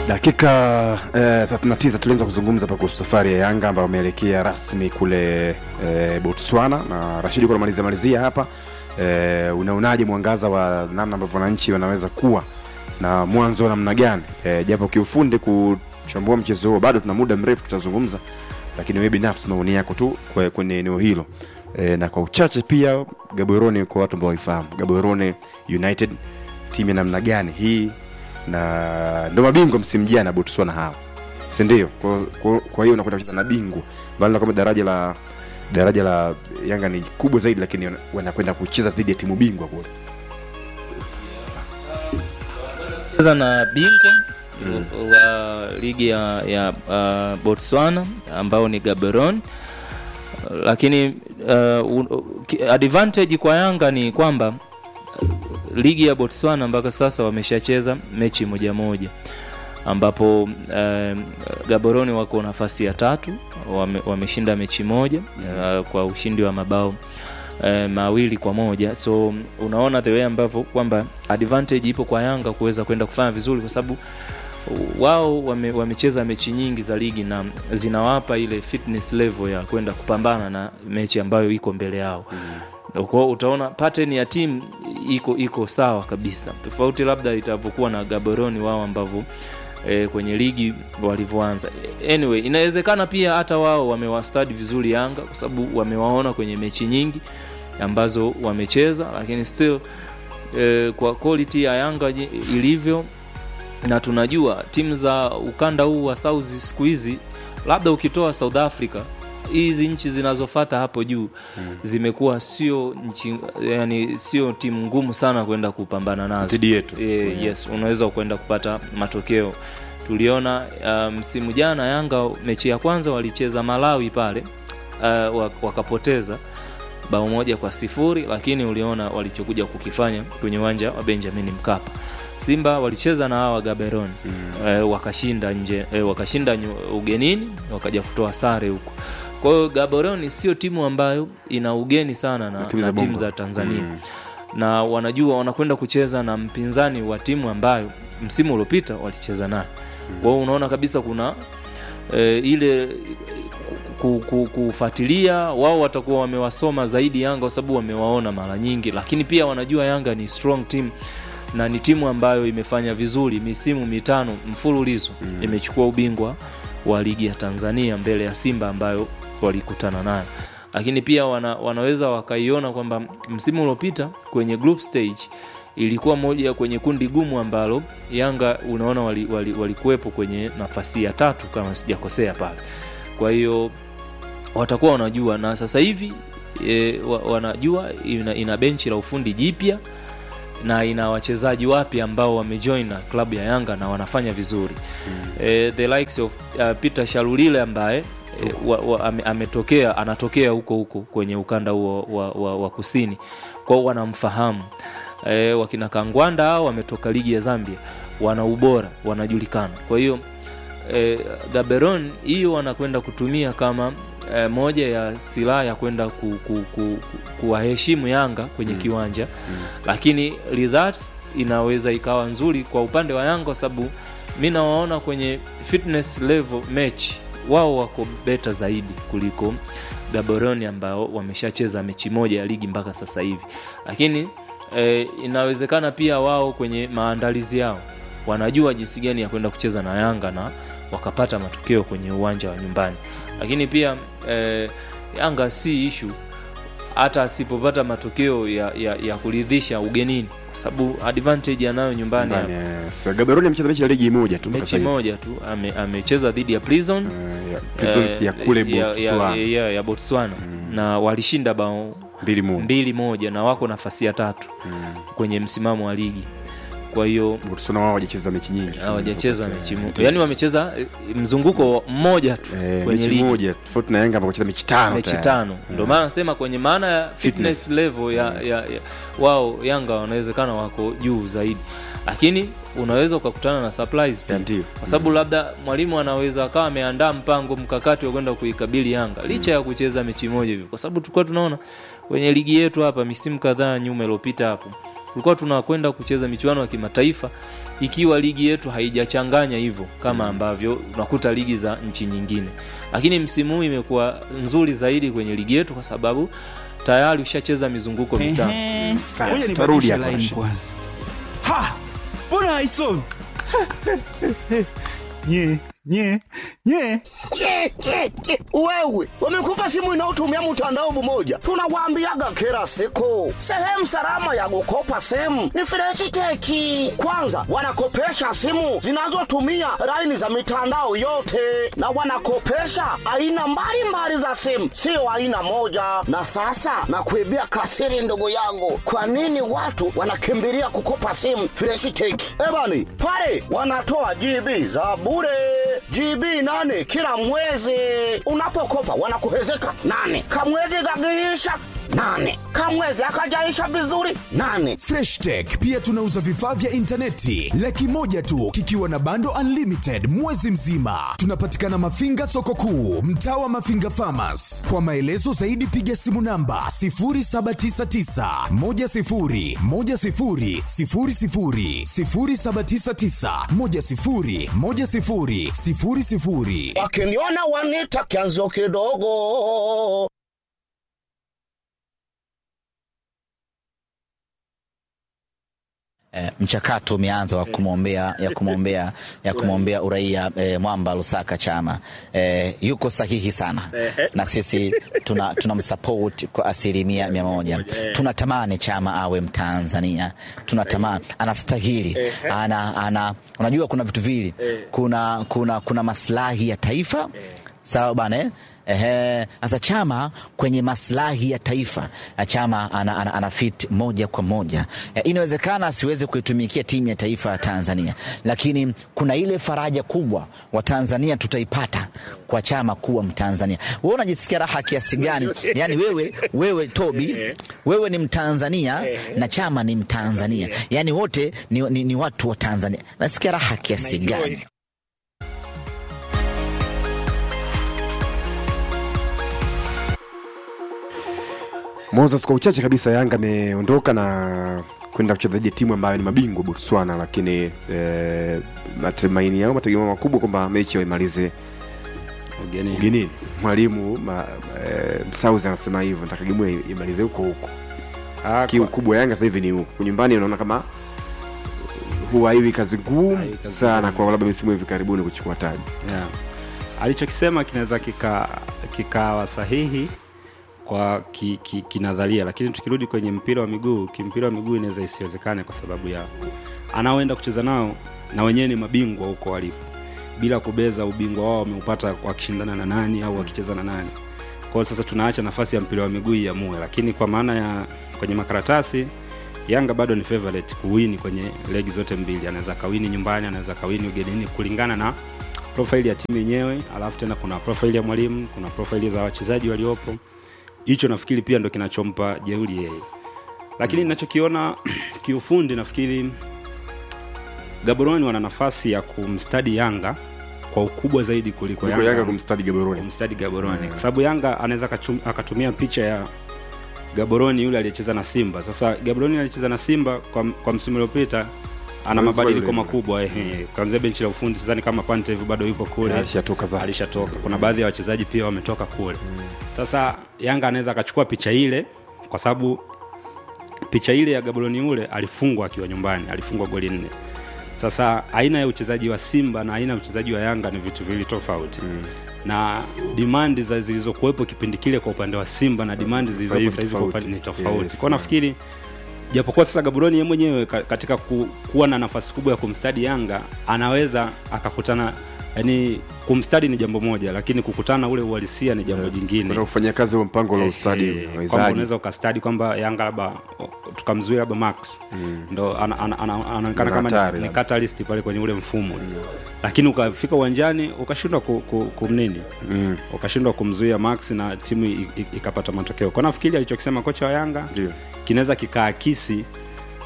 dakika eh, 39 tulianza kuzungumza hapa kuhusu safari ya yanga ambayo wameelekea rasmi kule eh, botswana na rashidi kuna malizia malizia hapa eh, unaonaje mwangaza wa namna ambavyo wananchi wanaweza kuwa na mwanzo wa namna gani eh, japo kiufundi kuchambua mchezo huo bado tuna muda mrefu tutazungumza lakini wewe binafsi maoni yako tu kwe- kwenye eneo hilo e, na kwa uchache pia gaborone kwa watu ambao waifahamu gaborone united timu ya namna gani hii na ndo mabingwa msimu jana botswana hawa sindio kwa, kwa, kwa hiyo unakwenda kucheza na bingwa mbali na kwamba daraja la daraja la yanga ni kubwa zaidi lakini wana- wanakwenda kucheza dhidi ya timu bingwa kule cheza na bingwa wa ligi ya, ya uh, botswana ambao ni gaberon lakini uh, un- ki- advantage kwa yanga ni kwamba uh, ligi ya botswana mpaka sasa wameshacheza mechi moja moja ambapo um, gaboroni wako nafasi ya tatu wame, wameshinda mechi moja uh, kwa ushindi wa mabao uh, mawili kwa moja so unaona the way ambavyo kwamba advantage ipo kwa yanga kuweza kwenda kufanya vizuri kwa sababu wao wame, wamecheza mechi nyingi za ligi na zinawapa ile fitness level ya kwenda kupambana na mechi ambayo iko mbele yao mm. kwa utaona pattern ya timu iko iko sawa kabisa tofauti labda itavyokuwa na gaboroni wao ambavyo e, kwenye ligi walivyoanza anyway inawezekana pia hata wao wamewastadi vizuri yanga kwa sababu wamewaona kwenye mechi nyingi ambazo wamecheza lakini still e, kwa quality ya yanga ji- ilivyo na tunajua timu za ukanda huu wa south siku hizi labda ukitoa south africa hizi nchi zinazofata hapo juu mm. zimekuwa sio nchi yani sio timu ngumu sana kwenda kupambana nazo Dhidi yetu. e, yes unaweza kwenda kupata matokeo tuliona uh, msimu jana yanga mechi ya kwanza walicheza malawi pale uh, wak- wakapoteza bao moja kwa sifuri lakini uliona walichokuja kukifanya kwenye uwanja wa benjamin mkapa simba walicheza na hawa gaberon mm. e, wakashinda nje e, wakashinda nyu- ugenini wakaja kutoa sare huko kwa hiyo gaboroni sio timu ambayo ina ugeni sana na, Na timu na za timu Bongo. za tanzania Mm. na wanajua wanakwenda kucheza na mpinzani wa timu ambayo msimu uliopita walicheza naye kwa hiyo unaona kabisa kuna e, ile ku- ku- kufuatilia wao watakuwa wamewasoma zaidi yanga kwa sababu wamewaona mara nyingi lakini pia wanajua yanga ni strong team na ni timu ambayo imefanya vizuri misimu mitano mfululizo mm. imechukua ubingwa wa ligi ya tanzania mbele ya simba ambayo walikutana nayo lakini pia wana, wanaweza wakaiona kwamba msimu uliopita kwenye group stage ilikuwa moja kwenye kundi gumu ambalo yanga unaona walikuwepo wali, wali walikuwepo kwenye nafasi ya tatu kama sijakosea pale kwa hiyo watakuwa wanajua na sasa hivi e, wa, wanajua ina, ina benchi la ufundi jipya na ina wachezaji wapya ambao wamejoin na klabu ya yanga na wanafanya vizuri mm. e, the likes of uh, peter shalulile ambaye e, wa, wa, ame, ametokea anatokea huko huko kwenye ukanda huo wa, wa, wa kusini kwao wanamfahamu e, wakina kangwanda hao wametoka ligi ya zambia wana ubora wanajulikana kwa hiyo e, gaberon hiyo wanakwenda kutumia kama e, moja ya silaha ya kwenda ku, ku, ku, ku, kuwaheshimu yanga kwenye mm. kiwanja mm. lakini results inaweza ikawa nzuri kwa upande wa yanga kwa sababu mi nawaona kwenye fitness level match wao wako beta zaidi kuliko gaboroni ambao wameshacheza mechi moja ya ligi mpaka sasa hivi lakini e, inawezekana pia wao kwenye maandalizi yao wanajua jinsi gani ya kwenda kucheza na yanga na wakapata matokeo kwenye uwanja wa nyumbani lakini pia e, yanga si ishu hata asipopata matokeo ya, ya, ya kuridhisha ugenini kwa sababu advantage anayo nyumbani Ndani, eh, sasa gaberoni amecheza mechi ya ligi moja tu mpaka mechi sasa hivi. moja tu ame- amecheza dhidi ya prison Eh, ya- Prisons ya kule ya, ya, botswana ya, ya botswana na walishinda bao mbili moja mbili moja na wako nafasi ya tatu kwenye msimamo wa ligi kwa hiyo botswana wao hawajacheza mechi nyingi hawajacheza mechi mo- yani wamecheza eh, mzunguko mmoja tu Eh, kwenye mechi ligi moja tofauti na yanga ambao wamecheza mechi tano mechi tayari. tano ndio maana nasema kwenye maana ya fitness level ya, ya, ya wao yanga wanawezekana wako juu zaidi lakini unaweza ukakutana na surprise pia Ya, ndio. kwa sababu labda mwalimu anaweza akawa ameandaa mpango mkakati wa kwenda kuikabili yanga licha ya kucheza mechi moja hivyo kwa sababu tulikuwa tunaona kwenye ligi yetu hapa misimu kadhaa nyuma iliyopita hapo tulikuwa tunakwenda kucheza michuano ya kimataifa ikiwa ligi yetu haijachanganya hivyo kama ambavyo unakuta ligi za nchi nyingine lakini msimu huu imekuwa nzuri zaidi kwenye ligi yetu kwa sababu tayari ushacheza mizunguko mitano Ehe. Sasa, Ngoja tutarudi nibadilishe hapo, line Rashid. kwanza. Ha! Mbona haisomi? nye nye nye Ke, ke, ke. Wewe wamekupa simu inayotumia mtandao mmoja, tunawaambiaga kila siku, sehemu salama ya kukopa simu ni Freshiteki. Kwanza wanakopesha simu zinazotumia laini za mitandao yote, na wanakopesha aina mbalimbali za simu, sio aina moja. Na sasa nakuibia kasiri, ndugu yangu, kwa nini watu wanakimbilia kukopa simu Freshiteki? Ebani pale wanatoa GB za bure GB nane kila mwezi. Unapokopa wanakuhezeka nane, kamwezi kakiisha nane, kamwezi akajaisha vizuri nane. Fresh Tech pia tunauza vifaa vya intaneti laki moja tu kikiwa na bando unlimited mwezi mzima. Tunapatikana Mafinga soko kuu, mtaa wa Mafinga Farmers. Kwa maelezo zaidi piga simu namba 0799 10 10 00 0799 10 10 00. Wakiniona wanita kianzio kidogo. Eh, mchakato umeanza wa kumwombea ya kumwombea ya kumwombea uraia eh, Mwamba Lusaka Chama eh, yuko sahihi sana na sisi tuna tunamsupport kwa asilimia mia moja. Tunatamani Chama awe Mtanzania, tunatamani anastahili, ana, ana unajua kuna vitu vili, kuna kuna kuna maslahi ya taifa sawa bana eh? Ehe, sasa Chama kwenye maslahi ya taifa eh, Chama ana, ana, ana fit moja kwa moja eh, inawezekana asiweze kuitumikia timu ya taifa ya Tanzania, lakini kuna ile faraja kubwa wa Tanzania tutaipata kwa Chama kuwa Mtanzania. Wewe unajisikia raha kiasi gani? Yani wewe wewe Tobi, wewe ni Mtanzania na Chama ni Mtanzania, yani wote ni, ni, ni watu wa Tanzania. Nasikia raha kiasi gani? Moses, kwa uchache kabisa, Yanga ameondoka na kwenda kucheza dhidi ya timu ambayo ni mabingwa Botswana, lakini eh, matumaini yao mategemeo makubwa kwamba mechi waimalize Ugenini. ugenini. Mwalimu ma, eh, Msauzi anasema hivyo, nataka gemu imalize huko huko. Ah, Kiu kwa- kubwa Yanga sasa hivi ni huko nyumbani, unaona kama huwa hivi kazi ngumu Haiwi kazi sana ngumu. kwa labda misimu hivi karibuni kuchukua taji. yeah. alichokisema kinaweza kika- kikawa sahihi kwa ki, ki, kinadharia lakini tukirudi kwenye mpira wa miguu kimpira wa miguu inaweza isiwezekane kwa sababu ya anaoenda kucheza nao na wenyewe ni mabingwa huko walipo bila kubeza ubingwa wao wameupata wakishindana na nani au wakicheza na nani kwao sasa tunaacha nafasi ya mpira wa miguu iamue lakini kwa maana ya kwenye makaratasi yanga bado ni favorite kuwini kwenye legi zote mbili anaweza kawini nyumbani anaweza kawini ugenini kulingana na profile ya timu yenyewe alafu tena kuna profile ya mwalimu kuna profile za wachezaji waliopo hicho nafikiri pia ndo kinachompa jeuri yeye lakini ninachokiona kiufundi nafikiri gaboroni wana nafasi ya kumstadi yanga kwa ukubwa zaidi kuliko Kuliko Yanga kumstadi Gaborone. kumstadi gaboroni kwa sababu yanga anaweza akachum- akatumia picha ya gaboroni yule aliyecheza na simba sasa gaboroni alicheza na simba kwa, kwa msimu uliopita ana Hawezi mabadiliko kuwa yule. makubwa ehe kwanzia benchi la ufundi sidhani kama pantev bado yupo kule Alishatoka za alishatoka kuna baadhi ya wachezaji pia wametoka kule sasa yanga anaweza akachukua picha ile kwa sababu picha ile ya gaboroni ule alifungwa akiwa nyumbani alifungwa goli nne sasa aina ya uchezaji wa simba na aina ya uchezaji wa yanga ni vitu viwili tofauti mm. na dimandi za zilizokuwepo kipindi kile kwa upande wa simba na dimandi zilizopo hivi sahizi kwa tofauti. upande ni tofauti Yes, kwao nafikiri japokuwa sasa gaboroni ye mwenyewe ka- katika ku, kuwa na nafasi kubwa ya kumstadi yanga anaweza akakutana yani kumstadi ni jambo moja lakini kukutana ule uhalisia ni jambo jingine Kwenda kufanyia kazi wa mpango la ustadi Eh, kwamba wawezaji. unaweza ukastadi kwamba yanga labda o- tukamzuia labda max ndo ana- ana- ana- anaonekana Ni kama hatari ni, ni labda. catalyst pale kwenye ule mfumo lakini ukafika uwanjani ukashindwa ku, ku, kumnini Mm. ukashindwa kumzuia max na timu i- i- ikapata matokeo kwa nafikiri alichokisema kocha wa yanga Ndio. kinaweza kikaakisi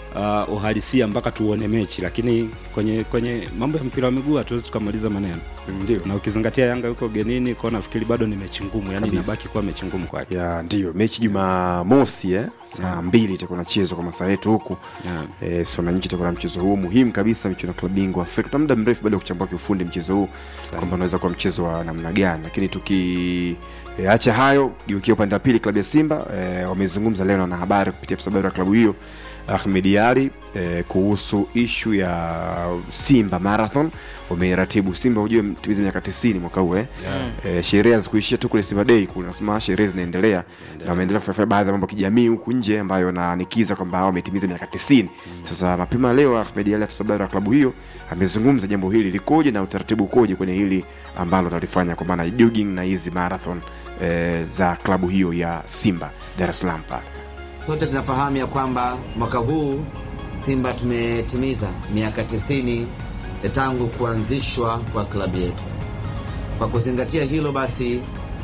uh, uhalisia mpaka tuone mechi lakini kwenye kwenye mambo ya mpira wa miguu hatuwezi tukamaliza maneno ndio na ukizingatia yanga yuko ugenini kwao nafikiri bado ni mechi ngumu yani Kabisa. inabaki kuwa mechi ngumu kwake ya ndio mechi jumamosi eh? saa mbili itakuwa nachezwa kwa masaa yetu huku Yeah. eh, so wananchi itakuwa na mchezo huu muhimu kabisa michuano ya klabu bingwa afrika tuna muda mrefu bado ya kuchambua kiufundi mchezo huu kwamba unaweza kuwa mchezo wa namna gani lakini tuki e, acha hayo geukia upande wa pili klabu ya simba e, wamezungumza leo na wanahabari kupitia afisa habari wa klabu hiyo ahmed ali e, kuhusu ishu ya simba marathon wameratibu simba hujue mtimiza miaka 90 mwaka huu eh? e, sherehe hazikuishia tu kule simba day kunasema sherehe zinaendelea na wameendelea kufanya baadhi ya mambo ya kijamii huku nje ambayo yananikiza kwamba hao wametimiza miaka 90 sasa mapema leo ahmed ali afisa habari wa klabu hiyo amezungumza jambo hili likoje na utaratibu ukoje kwenye hili ambalo talifanya kwa maana ya jogging na hizi marathon e, za klabu hiyo ya simba dar es salaam pale Sote tunafahamu ya kwamba mwaka huu Simba tumetimiza miaka 90 tangu kuanzishwa kwa klabu yetu. Kwa kuzingatia hilo basi,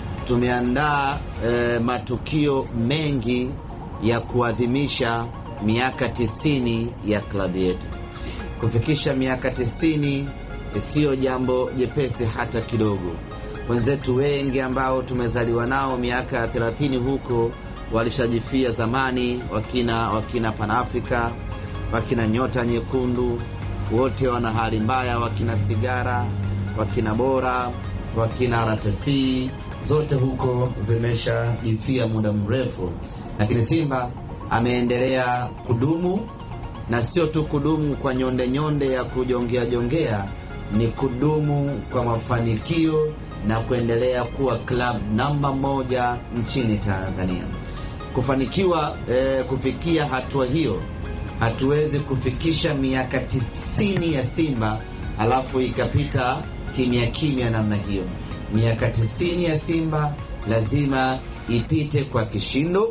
tumeandaa eh, matukio mengi ya kuadhimisha miaka 90 ya klabu yetu. Kufikisha miaka 90 siyo jambo jepesi hata kidogo. Wenzetu wengi ambao tumezaliwa nao miaka ya 30 huko walishajifia zamani, wakina wakina Panafrika, wakina Nyota Nyekundu, wote wana hali mbaya, wakina Sigara, wakina Bora, wakina RTC, zote huko zimeshajifia muda mrefu, lakini Simba ameendelea kudumu na sio tu kudumu kwa nyonde nyonde ya kujongea jongea, ni kudumu kwa mafanikio na kuendelea kuwa club namba moja nchini Tanzania. Kufanikiwa eh, kufikia hatua hiyo, hatuwezi kufikisha miaka tisini ya Simba alafu ikapita kimya kimya namna hiyo. Miaka tisini ya Simba lazima ipite kwa kishindo,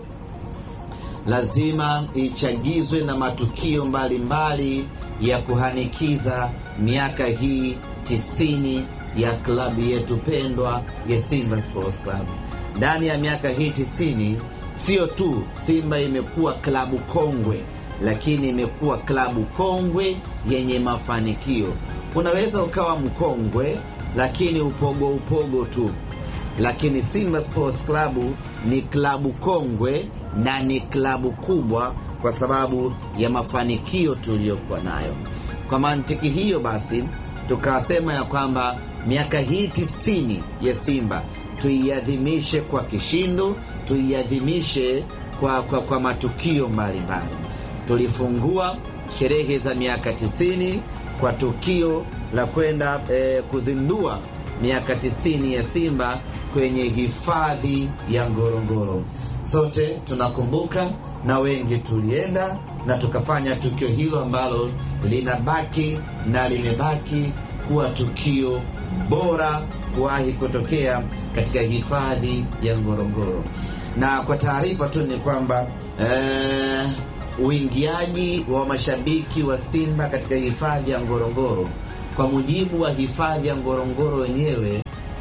lazima ichagizwe na matukio mbalimbali mbali ya kuhanikiza miaka hii tisini ya klabu yetu pendwa ya Simba Sports Club. Ndani ya miaka hii tisini, sio tu Simba imekuwa klabu kongwe, lakini imekuwa klabu kongwe yenye mafanikio. Unaweza ukawa mkongwe lakini upogo upogo tu, lakini Simba Sports Club ni klabu kongwe na ni klabu kubwa kwa sababu ya mafanikio tuliyokuwa nayo. Kwa mantiki hiyo basi, tukasema ya kwamba miaka hii tisini ya Simba tuiadhimishe kwa kishindo, tuiadhimishe kwa, kwa, kwa matukio mbalimbali. Tulifungua sherehe za miaka tisini kwa tukio la kwenda eh, kuzindua miaka tisini ya Simba kwenye hifadhi ya Ngorongoro. Sote tunakumbuka na wengi tulienda na tukafanya tukio hilo ambalo linabaki na limebaki kuwa tukio bora kuwahi kutokea katika hifadhi ya Ngorongoro. Na kwa taarifa tu ni kwamba eh, uingiaji wa mashabiki wa Simba katika hifadhi ya Ngorongoro kwa mujibu wa hifadhi ya Ngorongoro wenyewe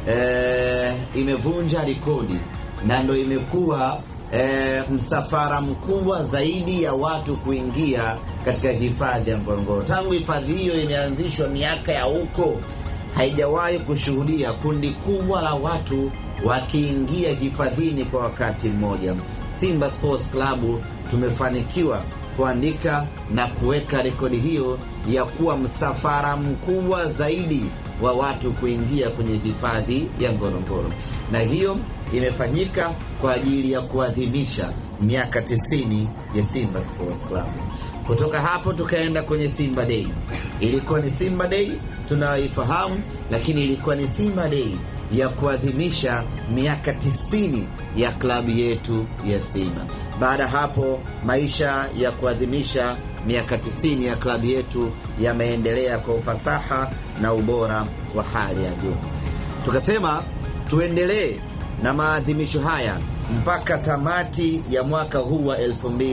eh, imevunja rekodi na ndo imekuwa e, msafara mkubwa zaidi ya watu kuingia katika hifadhi ya Ngorongoro. Tangu hifadhi hiyo imeanzishwa miaka ya huko, haijawahi kushuhudia kundi kubwa la watu wakiingia hifadhini kwa wakati mmoja. Simba Sports Club tumefanikiwa kuandika na kuweka rekodi hiyo ya kuwa msafara mkubwa zaidi wa watu kuingia kwenye hifadhi ya Ngorongoro, na hiyo imefanyika kwa ajili ya kuadhimisha miaka 90 ya Simba Sports Club. Kutoka hapo tukaenda kwenye Simba Day. Ilikuwa ni Simba Day tunayoifahamu, lakini ilikuwa ni Simba Day ya kuadhimisha miaka 90 ya klabu yetu ya Simba. Baada ya hapo, maisha ya kuadhimisha miaka 90 ya klabu yetu yameendelea kwa ufasaha na ubora wa hali ya juu. Tukasema tuendelee na maadhimisho haya mpaka tamati ya mwaka huu wa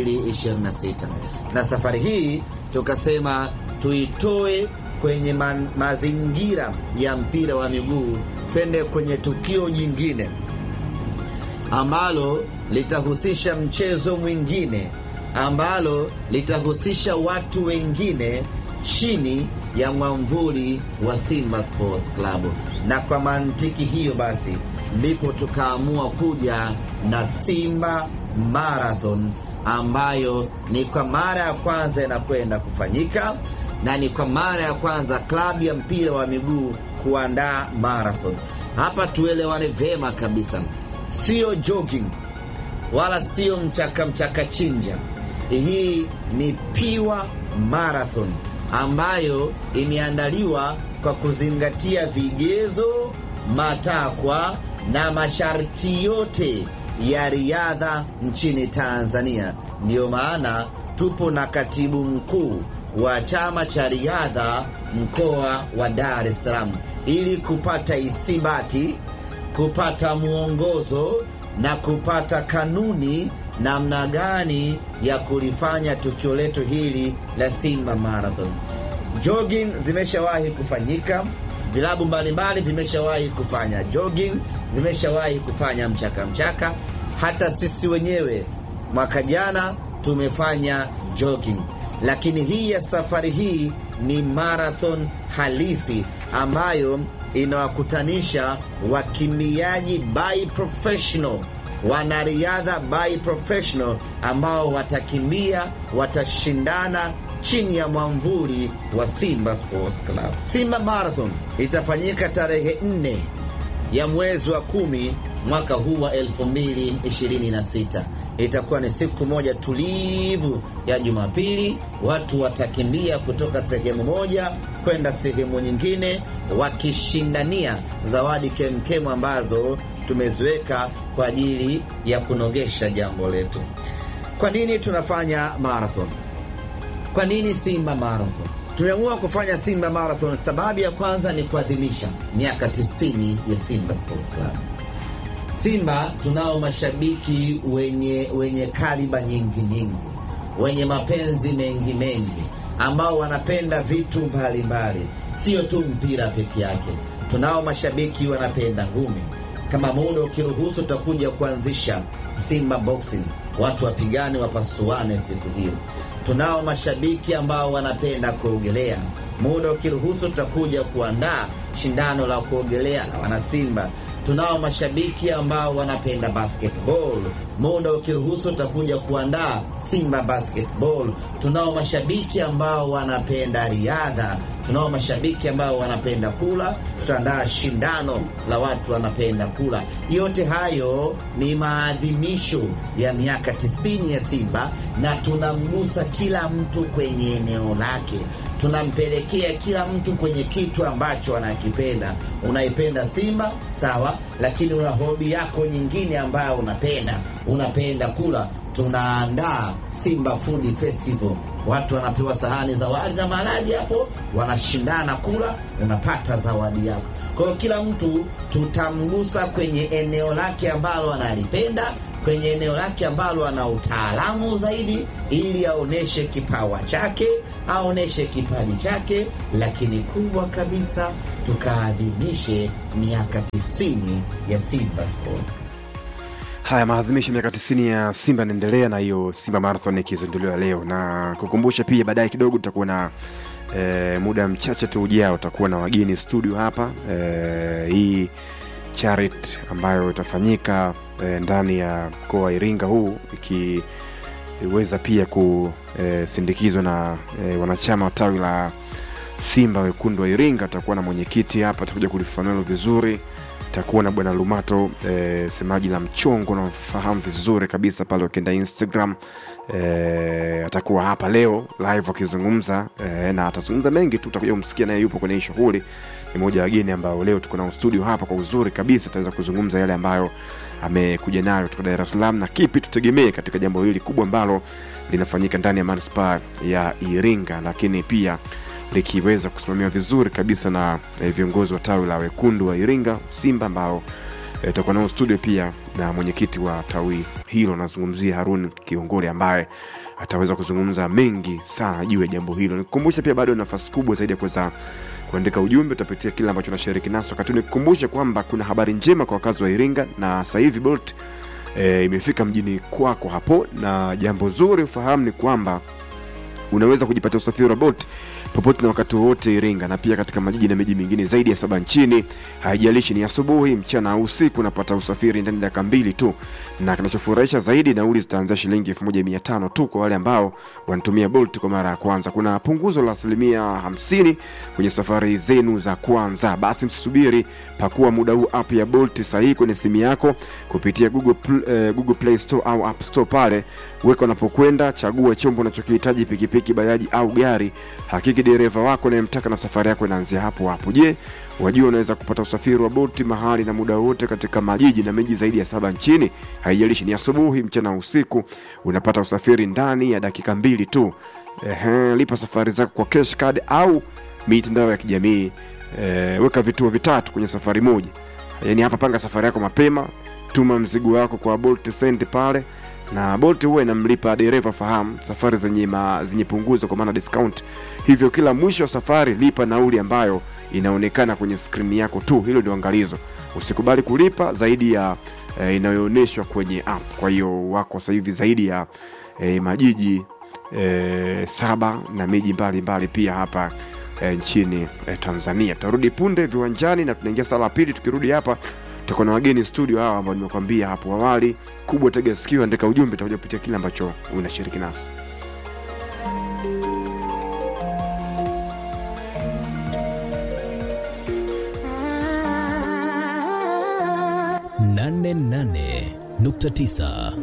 2026 na safari hii tukasema tuitoe kwenye ma mazingira ya mpira wa miguu twende kwenye tukio jingine ambalo litahusisha mchezo mwingine ambalo litahusisha watu wengine chini ya mwamvuli wa Simba Sports Club, na kwa mantiki hiyo basi ndipo tukaamua kuja na Simba Marathon ambayo ni kwa mara ya kwanza inakwenda kufanyika na ni kwa mara ya kwanza klabu ya mpira wa miguu kuandaa marathon. Hapa tuelewane vyema kabisa, sio jogging wala sio mchaka mchaka chinja. Hii ni piwa marathon ambayo imeandaliwa kwa kuzingatia vigezo, matakwa na masharti yote ya riadha nchini Tanzania. Ndiyo maana tupo na katibu mkuu wa chama cha riadha mkoa wa Dar es Salaam ili kupata ithibati, kupata mwongozo na kupata kanuni namna gani ya kulifanya tukio letu hili la Simba Marathon. Jogging zimeshawahi kufanyika, vilabu mbalimbali vimeshawahi kufanya jogging, zimeshawahi kufanya mchaka mchaka. Hata sisi wenyewe mwaka jana tumefanya jogging, lakini hii ya safari hii ni marathon halisi ambayo inawakutanisha wakimbiaji by professional wanariadha by professional ambao watakimbia watashindana chini ya mwamvuli wa Simba Sports Club. Simba Marathon itafanyika tarehe nne ya mwezi wa kumi mwaka huu wa 2026. Itakuwa ni siku moja tulivu ya Jumapili. Watu watakimbia kutoka sehemu moja kwenda sehemu nyingine, wakishindania zawadi kemkemu ambazo tumeziweka kwa ajili ya kunogesha jambo letu. Kwa nini tunafanya marathon? Kwa nini Simba Marathon? Tumeamua kufanya Simba Marathon, sababu ya kwanza ni kuadhimisha miaka 90 ya Simba Sports Club. Simba tunao mashabiki wenye wenye kaliba nyingi nyingi, wenye mapenzi mengi mengi, ambao wanapenda vitu mbalimbali, sio tu mpira peke yake. Tunao mashabiki wanapenda ngumi. Kama muda ukiruhusu, tutakuja kuanzisha Simba Boxing, watu wapigane, wapasuane siku hiyo. Tunao mashabiki ambao wanapenda kuogelea. Muda ukiruhusu, tutakuja kuandaa shindano la kuogelea la wanasimba. Tunao mashabiki ambao wanapenda basketball. Muda ukiruhusu, tutakuja kuandaa Simba basketball. Tunao mashabiki ambao wanapenda riadha. Tunao mashabiki ambao wanapenda kula. Tutaandaa shindano la watu wanapenda kula. Yote hayo ni maadhimisho ya miaka tisini ya Simba, na tunamgusa kila mtu kwenye eneo lake tunampelekea kila mtu kwenye kitu ambacho anakipenda. Unaipenda Simba sawa, lakini una hobi yako nyingine ambayo unapenda, unapenda kula. Tunaandaa Simba Food Festival, watu wanapewa sahani za wali na maharage, hapo wanashindana kula, unapata zawadi yako. Kwa hiyo kila mtu tutamgusa kwenye eneo lake ambalo analipenda kwenye eneo lake ambalo ana utaalamu zaidi, ili aoneshe kipawa chake, aoneshe kipaji chake, lakini kubwa kabisa tukaadhimishe miaka tisini ya Simba Sports. Haya, maadhimisho ya miaka 90 ya Simba yanaendelea na hiyo Simba Marathon ikizinduliwa leo, na kukumbusha pia, baadaye kidogo tutakuwa na e, muda mchache tu ujao utakuwa na wageni studio hapa e, hii charity ambayo itafanyika e, ndani ya mkoa wa Iringa huu ikiweza pia kusindikizwa na e, wanachama wa tawi la Simba wekundu wa Iringa. Atakuwa na mwenyekiti hapa, atakuja kulifafanua vizuri. Takuwa na bwana Lumato e, semaji la mchongo nafahamu vizuri kabisa pale, wakienda Instagram e, atakuwa hapa leo live akizungumza e, na atazungumza mengi tu, utakuja kumsikia naye yupo kwenye hii shughuli. Ni moja wa wageni ambao leo tuko nao studio hapa kwa uzuri kabisa, ataweza kuzungumza yale ambayo amekuja nayo kutoka Dar es Salaam na kipi tutegemee katika jambo hili kubwa ambalo linafanyika ndani ya manispaa ya Iringa, lakini pia likiweza kusimamiwa vizuri kabisa na eh, viongozi wa tawi la wekundu wa Iringa Simba, ambao itakuwa nao studio pia na mwenyekiti wa tawi hilo, nazungumzia Harun Kiongole ambaye ataweza kuzungumza mengi sana juu ya jambo hilo. Nikukumbusha pia bado nafasi kubwa zaidi ya kuweza kuandika ujumbe, utapitia kile ambacho nashiriki naso wakati. Nikukumbushe kwamba kuna habari njema kwa wakazi wa Iringa na sasa hivi Bolt e, imefika mjini kwako hapo na jambo zuri ufahamu ni kwamba unaweza kujipatia usafiri wa bolt popote na wakati wowote Iringa na pia katika majiji na miji mingine zaidi ya saba nchini. Haijalishi ni asubuhi, mchana au usiku, unapata usafiri ndani ya dakika mbili tu, na kinachofurahisha zaidi, nauli zitaanzia shilingi elfu moja mia tano tu kwa wale ambao wanatumia Bolt kwa mara ya kwanza. Kuna punguzo la asilimia hamsini kwenye safari zenu za kwanza. Basi msisubiri, pakua muda huu app ya Bolt sahihi kwenye simu yako kupitia Google, Pl- eh, Google Play Store au App Store pale weka unapokwenda, chagua chombo unachokihitaji, pikipiki, bajaji au gari. Hakiki dereva wako unayemtaka na safari yako inaanzia hapo hapo. Je, wajua unaweza kupata usafiri wa Bolt mahali na muda wote katika majiji na miji zaidi ya saba nchini? Haijalishi ni asubuhi, mchana au usiku, unapata usafiri ndani ya dakika mbili tu. Ehe, lipa safari zako kwa cash card au mitandao ya kijamii. E, weka vituo vitatu kwenye safari moja. Yaani hapa panga safari yako mapema, tuma mzigo wako kwa Bolt Send pale na Bolt huwa inamlipa dereva fahamu safari zenye, ma, zenye punguzo kwa maana discount. Hivyo kila mwisho wa safari lipa nauli ambayo inaonekana kwenye skrini yako tu. Hilo ndio angalizo, usikubali kulipa zaidi ya eh, inayoonyeshwa kwenye app. Kwa hiyo wako sasa hivi zaidi ya eh, majiji eh, saba na miji mbalimbali pia hapa eh, nchini eh, Tanzania. Tutarudi punde viwanjani na tunaingia sala ya pili. Tukirudi hapa tutakuwa na wageni studio hawa ambao nimekwambia hapo awali. Kubwa tega sikio, andika ujumbe, tutakuja kupitia kile ambacho unashiriki nasi. nane nane nukta tisa